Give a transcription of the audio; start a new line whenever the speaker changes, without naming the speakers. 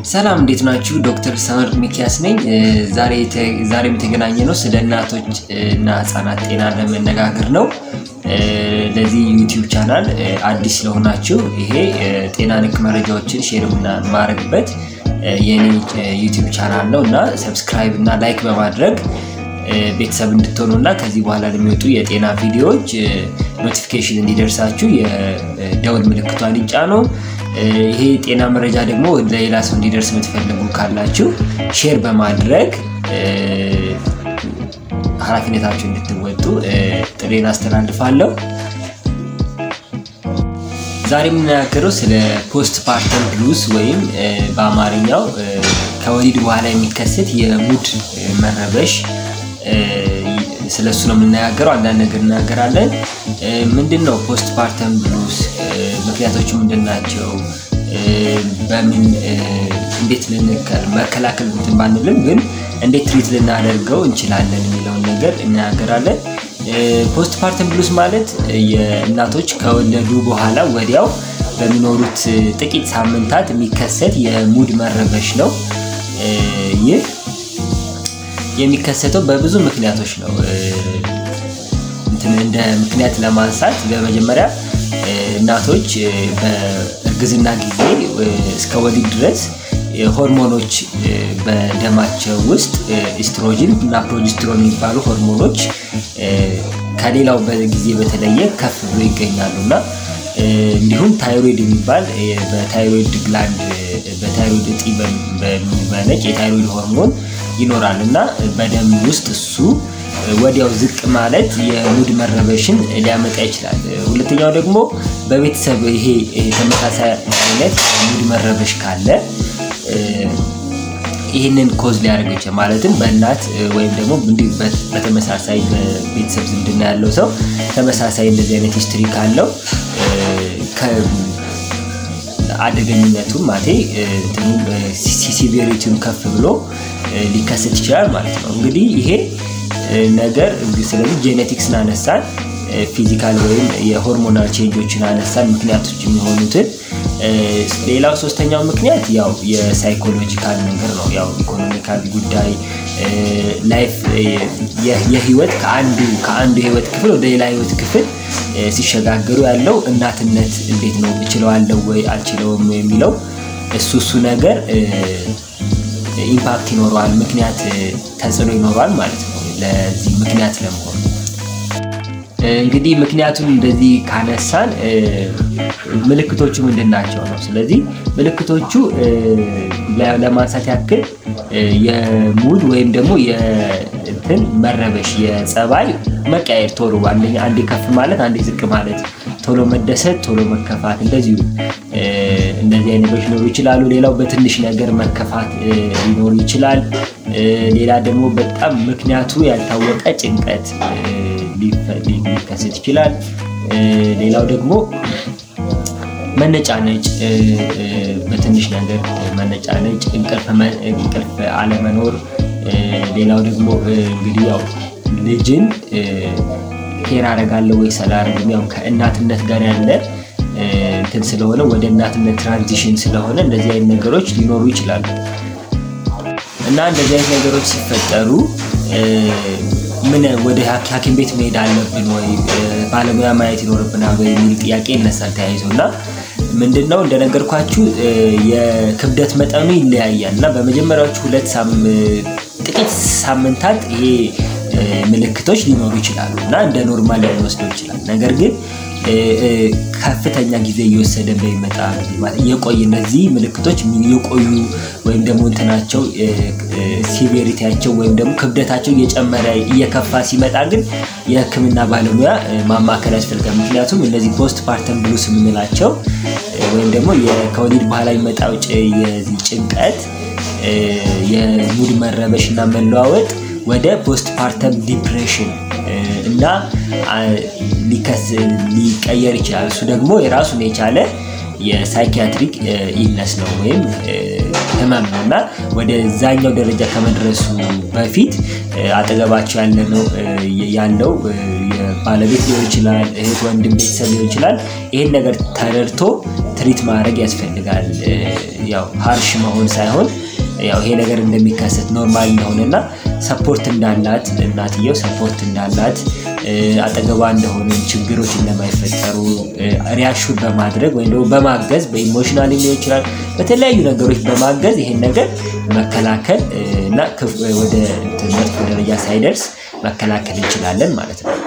ሰላም እንዴት ናችሁ? ዶክተር ሰመር ሚኪያስ ነኝ። ዛሬም የተገናኘ ነው ስለ እናቶች እና ህጻናት ጤና ለመነጋገር ነው። ለዚህ ዩቲዩብ ቻናል አዲስ ስለሆናችሁ ይሄ ጤና ነክ መረጃዎችን ሼር የማደርግበት የኔ ዩቲዩብ ቻናል ነው እና ሰብስክራይብ እና ላይክ በማድረግ ቤተሰብ እንድትሆኑ እና ከዚህ በኋላ ለሚወጡ የጤና ቪዲዮዎች ኖቲፊኬሽን እንዲደርሳችሁ የደውል ምልክቷን ይጫኑ። ይሄ ጤና መረጃ ደግሞ ለሌላ ሰው እንዲደርስ የምትፈልጉ ካላችሁ ሼር በማድረግ ኃላፊነታችሁ እንድትወጡ ጥሬን አስተላልፋለሁ። ዛሬ የምንናገረው ስለ ፖስት ፓርተም ብሉስ ወይም በአማርኛው ከወሊድ በኋላ የሚከሰት የሙድ መረበሽ ስለ እሱ ነው የምንነጋገረው። አንዳንድ ነገር እናገራለን። ምንድን ነው ፖስት ፓርተም ብሉስ? ምክንያቶቹ ምንድን ናቸው? በምን እንዴት መከላከል እንትን ባንልም ግን እንዴት ትሪት ልናደርገው እንችላለን የሚለውን ነገር እናገራለን። ፖስት ፓርተም ብሉስ ማለት የእናቶች ከወለዱ በኋላ ወዲያው በሚኖሩት ጥቂት ሳምንታት የሚከሰት የሙድ መረበሽ ነው። ይህ የሚከሰተው በብዙ ምክንያቶች ነው። እንደ ምክንያት ለማንሳት በመጀመሪያ እናቶች በእርግዝና ጊዜ እስከ ወሊድ ድረስ ሆርሞኖች በደማቸው ውስጥ ኢስትሮጅን እና ፕሮጀስትሮን የሚባሉ ሆርሞኖች ከሌላው ጊዜ በተለየ ከፍ ብሎ ይገኛሉ እና እንዲሁም ታይሮይድ የሚባል በታይሮይድ ግላንድ በታይሮይድ እጢ በሚመነጭ የታይሮይድ ሆርሞን ይኖራል እና በደም ውስጥ እሱ ወዲያው ዝቅ ማለት የሙድ መረበሽን ሊያመጣ ይችላል። ሁለተኛው ደግሞ በቤተሰብ ይሄ ተመሳሳይ አይነት ሙድ መረበሽ ካለ ይህንን ኮዝ ሊያደርግ ይችላል። ማለትም በእናት ወይም ደግሞ እንዲሁ በተመሳሳይ በቤተሰብ ዝምድና ያለው ሰው ተመሳሳይ እንደዚህ አይነት ሂስትሪ ካለው አደገኝነቱም ማቴ ሲቪሪቲውን ከፍ ብሎ ሊከሰት ይችላል ማለት ነው። እንግዲህ ይሄ ነገር ስለዚህ ጄኔቲክስን አነሳን፣ ፊዚካል ወይም የሆርሞናል ቼንጆችን አነሳን ምክንያቶች የሚሆኑትን። ሌላው ሶስተኛው ምክንያት ያው የሳይኮሎጂካል ነገር ነው። ያው ኢኮኖሚካል ጉዳይ ላይፍ የህይወት ከአንዱ ከአንዱ የህይወት ክፍል ወደ ሌላ ህይወት ክፍል ሲሸጋገሩ ያለው እናትነት እንዴት ነው እችለዋለሁ ወይ አልችለውም የሚለው እሱ እሱ ነገር ኢምፓክት ይኖረዋል፣ ምክንያት ተጽዕኖ ይኖረዋል ማለት ነው ለዚህ ምክንያት ለመሆኑ። እንግዲህ ምክንያቱን እንደዚህ ካነሳን ምልክቶቹ ምንድን ናቸው ነው። ስለዚህ ምልክቶቹ ለማንሳት ያክል የሙድ ወይም ደግሞ የእንትን መረበሽ የጸባይ መቀየር ቶሎ አንደኛ አንዴ ከፍ ማለት አንዴ ዝቅ ማለት፣ ቶሎ መደሰት፣ ቶሎ መከፋት፣ እንደዚሁ እንደዚህ አይነት ነገሮች ሊኖሩ ይችላሉ። ሌላው በትንሽ ነገር መከፋት ሊኖሩ ይችላል። ሌላ ደግሞ በጣም ምክንያቱ ያልታወቀ ጭንቀት ሊከሰት ይችላል። ሌላው ደግሞ መነጫነጭ፣ በትንሽ ነገር መነጫነጭ፣ እንቅልፍ አለመኖር። ሌላው ደግሞ እንግዲህ ያው ልጅን ኬር አደርጋለሁ ወይ አላደርግም ያው ከእናትነት ጋር ያለ እንትን ስለሆነ ወደ እናትነት ትራንዚሽን ስለሆነ እንደዚህ አይነት ነገሮች ሊኖሩ ይችላሉ እና እንደዚህ አይነት ነገሮች ሲፈጠሩ ምን ወደ ሐኪም ቤት መሄድ አለብን ወይ ባለሙያ ማየት ይኖርብናል ወይ የሚል ጥያቄ ይነሳል ተያይዞ እና ምንድን ነው እንደነገርኳችሁ የክብደት መጠኑ ይለያያል እና በመጀመሪያዎቹ ሁለት ጥቂት ሳምንታት ይሄ ምልክቶች ሊኖሩ ይችላሉ እና እንደ ኖርማል ሊወስደው ይችላል። ነገር ግን ከፍተኛ ጊዜ እየወሰደ በሚመጣ የቆይ እነዚህ ምልክቶች የቆዩ ወይም ደግሞ እንትናቸው ሲቪሪቲያቸው ወይም ደግሞ ክብደታቸው እየጨመረ እየከፋ ሲመጣ ግን የሕክምና ባለሙያ ማማከል ያስፈልጋል። ምክንያቱም እነዚህ ፖስት ፓርተም ብሉስ የምንላቸው ወይም ደግሞ ከወሊድ በኋላ የሚመጣው የዚህ ጭንቀት የሙድ መረበሽ እና መለዋወጥ ወደ ፖስት ፓርተም ዲፕሬሽን እና ሊቀየር ይችላል። እሱ ደግሞ የራሱን የቻለ የሳይኪያትሪክ ኢልነስ ነው ወይም ህመም ነው እና ወደዛኛው ደረጃ ከመድረሱ በፊት አጠገባቸው ያለው ባለቤት ሊሆን ይችላል፣ እህት፣ ወንድም፣ ቤተሰብ ሊሆን ይችላል። ይህን ነገር ተረድቶ ትሪት ማድረግ ያስፈልጋል። ያው ሀርሽ መሆን ሳይሆን ያው ይሄ ነገር እንደሚከሰት ኖርማል እንደሆነና ሰፖርት እንዳላት እናትየው ሰፖርት እንዳላት አጠገቧ እንደሆነ ችግሮች እንደማይፈጠሩ ሪያሹን በማድረግ ወይም ደግሞ በማገዝ በኢሞሽናል ሊሆን ይችላል በተለያዩ ነገሮች በማገዝ ይሄን ነገር መከላከል እና ወደ መጥፎ ደረጃ ሳይደርስ መከላከል እንችላለን ማለት ነው።